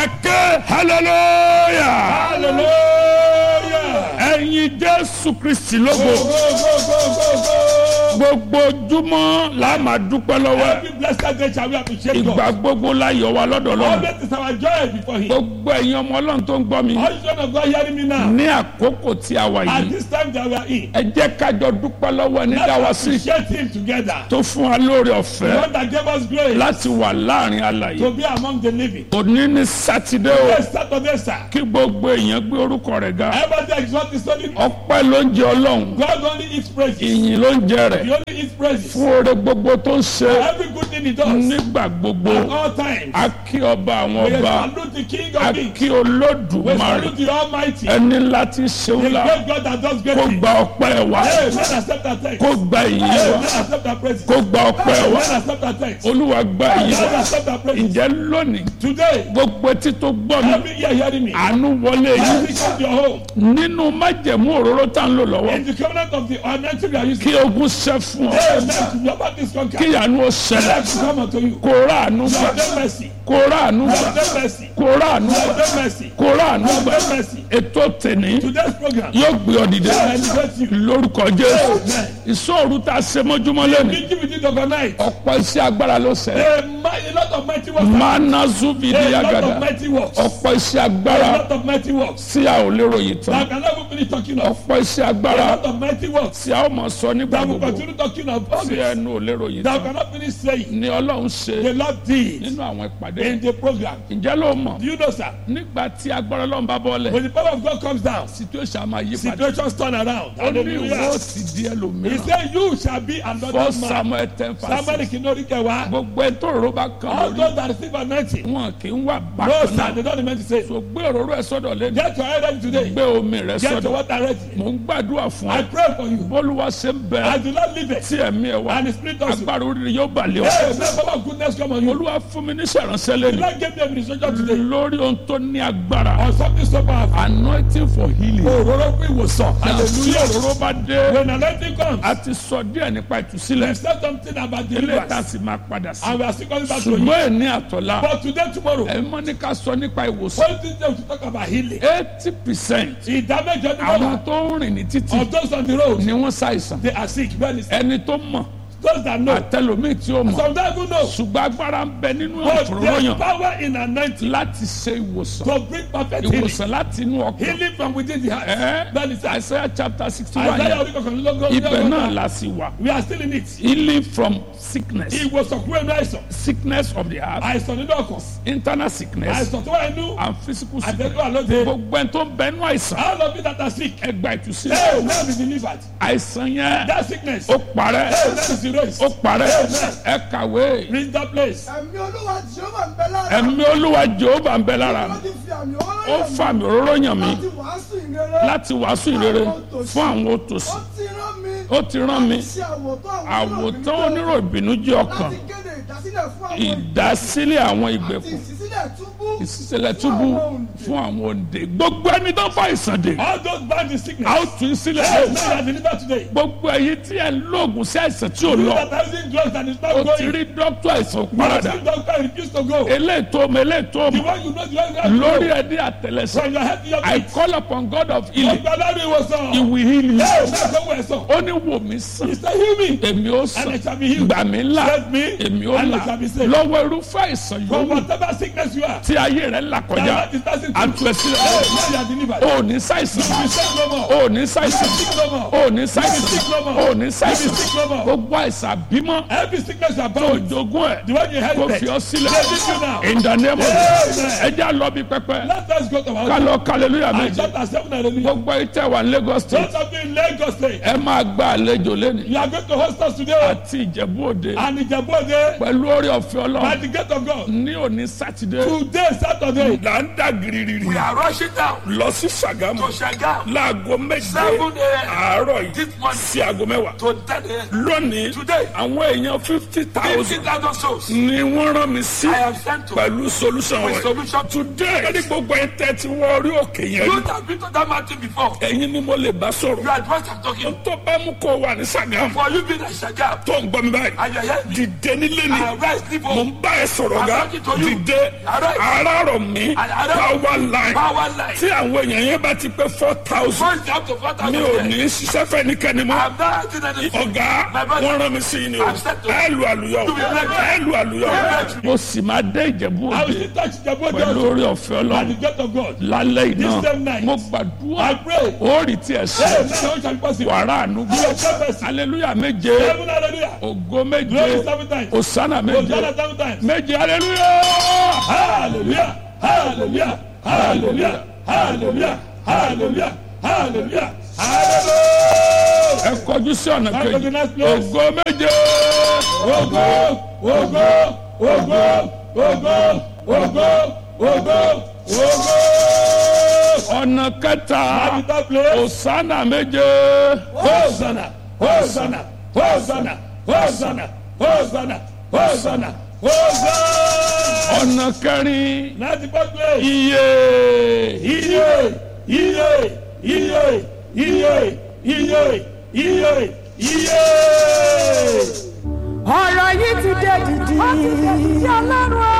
ẹ ké hallelujah hallelujah. ẹ̀yin jésù kristi lógo go go go go go. gbogbo ojúmọ́ la máa dúpẹ́ lọ́wọ́ ẹ̀ every blessed day shall we appreciate ìgbà God. gbogbo la yọ̀ wá lọ́dọ̀ lọ́nà always is our joy before him. gbogbo ẹ̀yin ọmọ ọlọ́run tó ń gbọ́ mi all children of God hearing me now. ní àkókò tí a wà at yìí this time that we are in. ẹ jẹ́ kájọ dúpẹ́ lọ́wọ́ ẹni dá wa let's sí appreciate him together. tó fún wa lórí the ọ̀fẹ́ one that gave us grace láti wà láàrin alàyè to be among the living. òní ní sátidé o yes saturday sir. kí gbogbo èèyàn gbé orúkọ rẹ̀ ga everybody exalt his holy name. ọpẹ́ ló ń jẹ ọlọ́run God only eats praises. ìyìn ló ń jẹ rẹ̀ he only eats praises. fún oore gbogbo tó ń ṣe every good thing he does. nígbà gbogbo at all times. a kí ọba àwọn we ọba salute the king a of kings. kí we olódùmarè salute the almighty. ẹni láti ṣeun the la great God that does great kó things. gba ọpẹ́ wa Hey, men accept our thanks. kó gba ìyìn Hey, wa men accept our praises. kó gba ọpẹ́ Hey, wa men accept our thanks. olúwa gba ìyìn Men wa accept our praises. ǹjẹ́ lónìí Today, gbogbo etí tó gbọ́ mi every year hearing me. àánú wọlé yìí Every come to your home. nínú májẹ̀mú òróró tá ń lò lọ́wọ́ In the covenant of the anointing we are using. kí ogun ṣẹ́ fún ọ Amen. To your back is kí conquered. ìyanu ó ṣẹlẹ̀ Let come unto you. kó ráàánú gbà Lord, have mercy. kó ráàánú gbà Lord, have mercy. kó ráàánú gbà Lord, have mercy. kó ráàánú Lord, gbà have mercy. ètò tèní Today's program. yóò gbé ọ dìde I elevate you. lórúkọ jésù Amen. ìṣòro tá a ṣe mọ́júmọ́ lẹ́nu Meeting with you overnight. ọ̀pọ̀ iṣẹ́ agbára ló ṣe A, mi- a lot of mighty works. mana zubidi A lot agada of mighty works. ọ̀pọ̀ iṣẹ́ A agbára lot of mighty works. tí a ò lérò yìí That I tán can never finish talking of. ọ̀pọ̀ iṣẹ́ A agbára lot of mighty works. tí a ó mọ̀ sọ nígbà That will gbogbo continue talking of tí always. ẹnu ò lérò yìí That I tán cannot finish saying. ni ọlọ́run ṣe The Lord did nínú àwọn ìpàdé in the program. ǹjẹ́ ló mọ̀ Do you know, sir? nígbà tí agbára ọlọ́run bá bọ́lẹ̀ When the power of God comes down, situation á máa yí padà situations turn around. ó ní ìwọ Hallelujah. ti di He ẹlòmíràn said, You shall be another fọ́ man. samuel ten Somebody fásitì can know the gbogbo ẹ tó rò bá kan All lórí those that receive anointing. wọn kì í wà No, bákan sir, náà they don't meant to say. so gbé òróró ẹ sọ́dọ̀ lẹ́nu Get your head ready today. gbé omi rẹ Get your sọ́dọ̀ water ready. mò ń gbàdúrà fún I ọ pray for you. bólúwa ṣe ń bẹ I do not leave it. tí ẹ̀mí ẹ wá And the spirit also. agbára oríire yóò balẹ̀ ọ Hey, may power of goodness come on you. olúwa fún mi ní sẹ̀ránṣẹ́ The lẹ́nu Lord gave me administration today lórí ohun tó ní agbára on something so powerful. anointing for healing Òróró fún ìwòsàn. tí Hallelujah. òróró bá dé When anointing comes, a ti sọ díẹ̀ nípa ìtúsílẹ̀ we said something about ilé ìta deliverance. sì máa padà sí And we are still coming back to you. ṣùgbọ́n ẹ̀ ní àtọ̀lá But today, tomorrow, ẹ̀ mọ́ ní ká sọ nípa ìwòsàn one thing that we should talk about healing. eighty percent Ìdámẹ́jọ ní àwọn bàbá tó ń rìn ní títì of those on the road, ni wọ́n ṣàìsàn they are sick. Well, it's ẹni tó mọ̀ those that know. àtẹlómìn tí ó mọ̀ Some don't even know. ṣùgbọ́n agbára ń bẹ nínú But there's àfòróyàn power in anointing láti ṣe ìwòsàn to bring perfect healing. ìwòsàn láti inú ọkàn Healing from within the heart. ẹ That is Isaiah chapter sixty one Isaiah yẹn orí kọkànlélógún. ibẹ̀ náà la sì wà We are still in it. healing from sickness Ìwòsàn kúrò ní àìsàn. sickness of the heart Àìsàn nínú ọkàn. internal sickness Àìsàn tó wà nínú and physical sickness àtẹ̀tọ́ àlóde. gbogbo ẹni tó ń bẹ nínú àìsàn All of you that are sick. ẹ gba Hey, ìtúsílẹ̀ now be delivered. àìsàn yẹn That sickness. ó parẹ́ Hey, that is erased. ó parẹ́ ẹ kàwé Reach that place. ẹ̀mí olúwa jehova ń bẹ lára ẹ̀mí olúwa jehova ń bẹ lára mi ó ti fi àmì ọ̀rọ̀ ó yàn fa mi òróró yàn mí láti wàásù ìrere láti wàásù ìrere fún àwọn òtòṣì ó ti rán mi ó ti rán mi ṣe àwòtán àwọn àwòtán onírò ìbìnújẹ́ ọkàn láti kéde ìdásílẹ̀ fún àwọn ìdásílẹ̀ àwọn àti ìgbèkùn ìṣísílẹ̀ túbú ìṣísílẹ̀ túbú fún àwọn òǹdè gbogbo ẹni tó fa ìsàn dè All those bound in sickness. a ó tún í sílẹ̀ Hey, now you are delivered today. gbogbo ẹ̀yin tí ẹ ń lóògùn sí àìsàn tí ò You lọ that are using drugs and it's not ó ti going. rí dókítà àìsàn You are parada seeing doctor refuse to go. eléyìí tó mọ eléyìí tó The mọ one you know the one you have to lórí go. ẹdí àtẹlẹsẹ From your head to your I feet. call upon God of healing Ọgbà lórí ìwòsàn. he will heal you Hey, now go where so. ó ní wò mí sàn He said heal me. èmi ó And sàn it shall be healed. gbà mí là Set me. èmi ó And là it shall be saved. lọ́wọ́ irúfẹ́ àìsàn From yòówù whatever sickness you are. tí ayé rẹ̀ là kọjá That is passing through. àtú ẹ sílẹ̀ Hey, now you are delivered. ó ní ṣàìsàn You be sick no more. ó ní ṣàìsàn Sick no more. ó ní ṣàìsàn ó ní ṣàìsàn sick no more. gbogbo àìsàn bímọ Every sickness you are tó bound with. jogún ẹ̀ The one you kó inherited. fi ọ sílẹ̀ They beat you now. in the name of Amen. Jesus ẹ já lọ bí pẹpẹ Let us go to our ká lọ hallelujah I méje chapter seven hallelujah. gbogbo ìtẹ̀ wà ní Lagos state Those of you in Lagos state. ẹ máa gba àlejò lẹ́nu You are going to host us today. àti Ìjẹ̀bú Òde And Ìjẹ̀bú-Òde. pẹ̀lú orí ọ̀fẹ́ By Ọlọ́run the gate of God. ní òní sátidé Today Saturday. là ń dà gírígírí We are rushing down lọ sí Ṣàgámù to Shagam. láago méje Seven a.m. àárọ̀ yìí This morning. sí aago mẹ́wàá To ten a.m. lónìí Today. àwọn èèyàn fifty Fifty thousand thousand souls. ni wọ́n rán mi sí I am sent to. pẹ̀lú solution With rẹ̀ solution. today ẹni gbogbo ẹ̀ tẹ́ ti wọ orí òkè yẹn You rí have been to that mountain before. ẹ̀yin ni mo lè bá sọ̀rọ̀ You are the one I'm talking. tó bá mú kó wà ní Ṣàgámù For you being at Shagam. tó ń gbọ́ mi báyìí And you hear me. dìde nílé ni I rise sleep mo home. ń bá ẹ sọ̀rọ̀ I'm ga talking to you. dìde Arise. arárọ̀ mi And arise. power line Power line. tí àwọn èèyàn yẹn bá ti pé four thousand First up to four mi thousand. ò ní ṣiṣẹ́ fẹ́nikẹ́ni mọ́ I'm not acting anything. ọ̀gá My brother. wọ́n rán mi sí i ni o I'm set to- ẹ lu àlùyọ To be elected. ẹ lu àlùyọ. elected. mo sì máa dé ìjẹ̀bú I òde will still touch the body pẹ̀lú of orí ọ̀fẹ́ by the ọlọ́run gate of God. lálẹ́ This same iná night. mo gbàdúrà I pray. ó rí tiẹ̀ Hey, sí now it shall be possible. wàrà ànúgbò You have prophecy. aleluya méje Seven hallelujah. ògo méje Glory seven times. osana méje Hosanna seven times. méje aleluya. Hallelujah. Hallelujah. Hallelujah. Hallelujah. Hallelujah. Hallelujah. Hallelujah. ẹ kọjú sí ọ̀nà Come to the kejì next place. ògo méje Ogo, ogo, ogo, ogo, ogo, ogo, ogo. ọ̀nà kẹta Capital place. osana méje Hosanna, Hosanna, Hosanna, Hosanna, Hosanna, Hosanna, Hosanna. ọ̀nà kẹrin Ninety-fourth place. iye Iye, iye, iye, iye, iye, iye, iye. ọ̀rọ̀ yìí ti dé dìdì. ó ti dé dìdì ọlọ́run o.